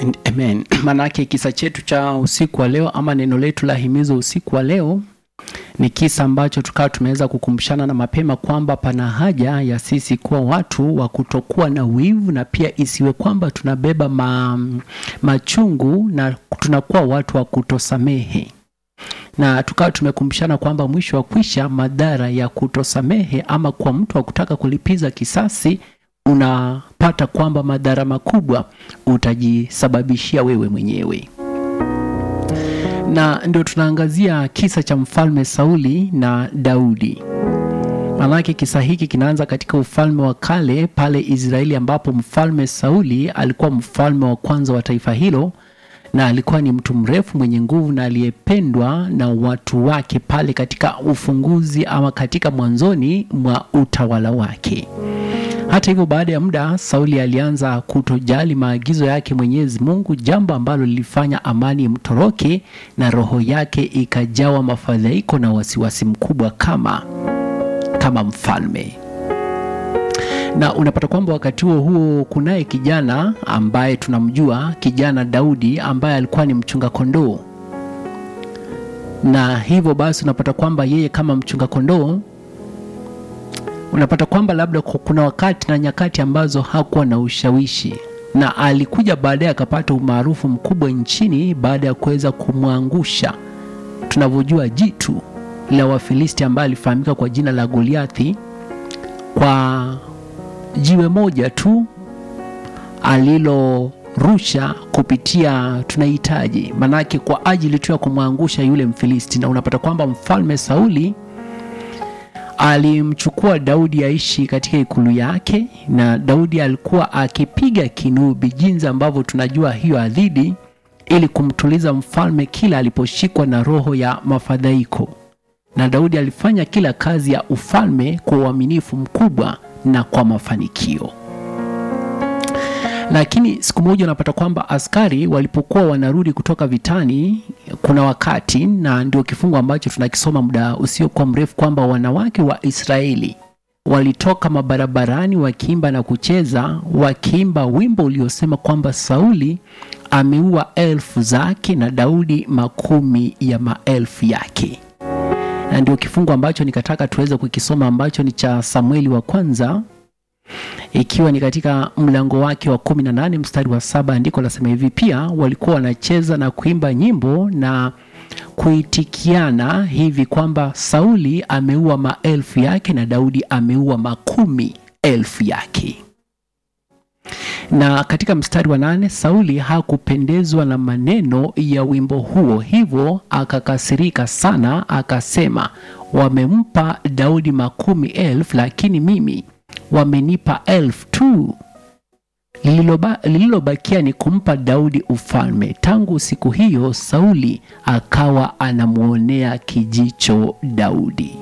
Amen. Maanake kisa chetu cha usiku wa leo ama neno letu la himizo usiku wa leo ni kisa ambacho tukawa tumeweza kukumbushana na mapema kwamba pana haja ya sisi kuwa watu wa kutokuwa na wivu na pia isiwe kwamba tunabeba ma, machungu na tunakuwa watu wa kutosamehe na tukawa tumekumbushana kwamba mwisho wa kwisha madhara ya kutosamehe ama kwa mtu wa kutaka kulipiza kisasi unapata kwamba madhara makubwa utajisababishia wewe mwenyewe na ndio tunaangazia kisa cha mfalme Sauli na Daudi. Maanake kisa hiki kinaanza katika ufalme wa kale pale Israeli, ambapo mfalme Sauli alikuwa mfalme wa kwanza wa taifa hilo, na alikuwa ni mtu mrefu mwenye nguvu na aliyependwa na watu wake pale katika ufunguzi ama katika mwanzoni mwa utawala wake. Hata hivyo, baada ya muda Sauli alianza kutojali maagizo yake Mwenyezi Mungu, jambo ambalo lilifanya amani imtoroke na roho yake ikajawa mafadhaiko na wasiwasi mkubwa kama kama mfalme. Na unapata kwamba wakati huo huo kunaye kijana ambaye tunamjua, kijana Daudi ambaye alikuwa ni mchunga kondoo, na hivyo basi unapata kwamba yeye kama mchunga kondoo unapata kwamba labda kuna wakati na nyakati ambazo hakuwa na ushawishi na alikuja baadaye akapata umaarufu mkubwa nchini baada ya kuweza kumwangusha tunavyojua jitu la Wafilisti ambaye alifahamika kwa jina la Goliathi kwa jiwe moja tu alilorusha kupitia tunahitaji manake kwa ajili tu ya kumwangusha yule Mfilisti, na unapata kwamba mfalme Sauli alimchukua Daudi aishi katika ikulu yake, na Daudi alikuwa akipiga kinubi, jinsi ambavyo tunajua hiyo adhidi, ili kumtuliza mfalme kila aliposhikwa na roho ya mafadhaiko. Na Daudi alifanya kila kazi ya ufalme kwa uaminifu mkubwa na kwa mafanikio. Lakini siku moja unapata kwamba askari walipokuwa wanarudi kutoka vitani, kuna wakati, na ndio kifungu ambacho tunakisoma muda usiokuwa mrefu, kwamba wanawake wa Israeli walitoka mabarabarani wakiimba na kucheza, wakiimba wimbo uliosema kwamba Sauli ameua elfu zake na Daudi makumi ya maelfu yake. Na ndio kifungu ambacho nikataka tuweze kukisoma ambacho ni cha Samueli wa kwanza ikiwa ni katika mlango wake wa kumi na nane mstari wa saba andiko lasema hivi: pia walikuwa wanacheza na kuimba nyimbo na kuitikiana hivi kwamba Sauli ameua maelfu yake na Daudi ameua makumi elfu yake. Na katika mstari wa nane Sauli hakupendezwa na maneno ya wimbo huo, hivyo akakasirika sana, akasema, wamempa Daudi makumi elfu, lakini mimi wamenipa elfu tu. Lililobakia ni kumpa Daudi ufalme. Tangu siku hiyo Sauli akawa anamwonea kijicho Daudi.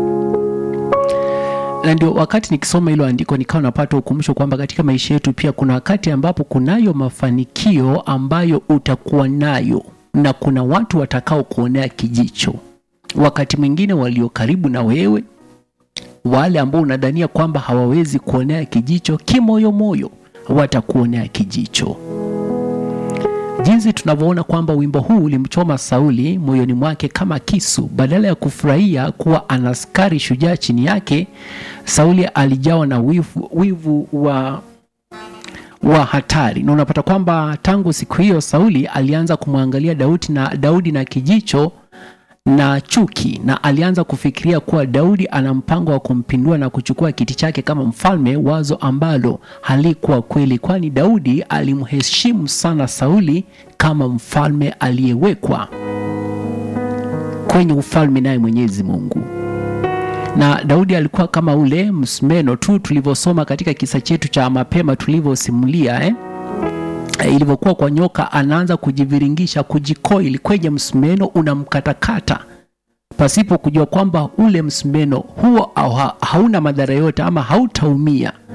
Na ndio wakati nikisoma hilo andiko nikawa napata ukumbusho kwamba katika maisha yetu pia kuna wakati ambapo kunayo mafanikio ambayo utakuwa nayo na kuna watu watakao kuonea kijicho, wakati mwingine walio karibu na wewe wale ambao unadhania kwamba hawawezi kuonea kijicho, kimoyomoyo watakuonea kijicho. Jinsi tunavyoona kwamba wimbo huu ulimchoma Sauli moyoni mwake kama kisu. Badala ya kufurahia kuwa ana askari shujaa chini yake, Sauli alijawa na wivu, wivu wa wa hatari, na unapata kwamba tangu siku hiyo Sauli alianza kumwangalia Daudi na Daudi na kijicho na chuki na alianza kufikiria kuwa Daudi ana mpango wa kumpindua na kuchukua kiti chake kama mfalme, wazo ambalo halikuwa kweli, kwani Daudi alimheshimu sana Sauli kama mfalme aliyewekwa kwenye ufalme naye Mwenyezi Mungu. Na Daudi alikuwa kama ule msumeno tu tulivyosoma katika kisa chetu cha mapema tulivyosimulia eh? ilivyokuwa kwa nyoka, anaanza kujiviringisha, kujikoili kwenye msumeno, unamkatakata pasipo kujua kwamba ule msumeno huo hauna madhara yote ama hautaumia,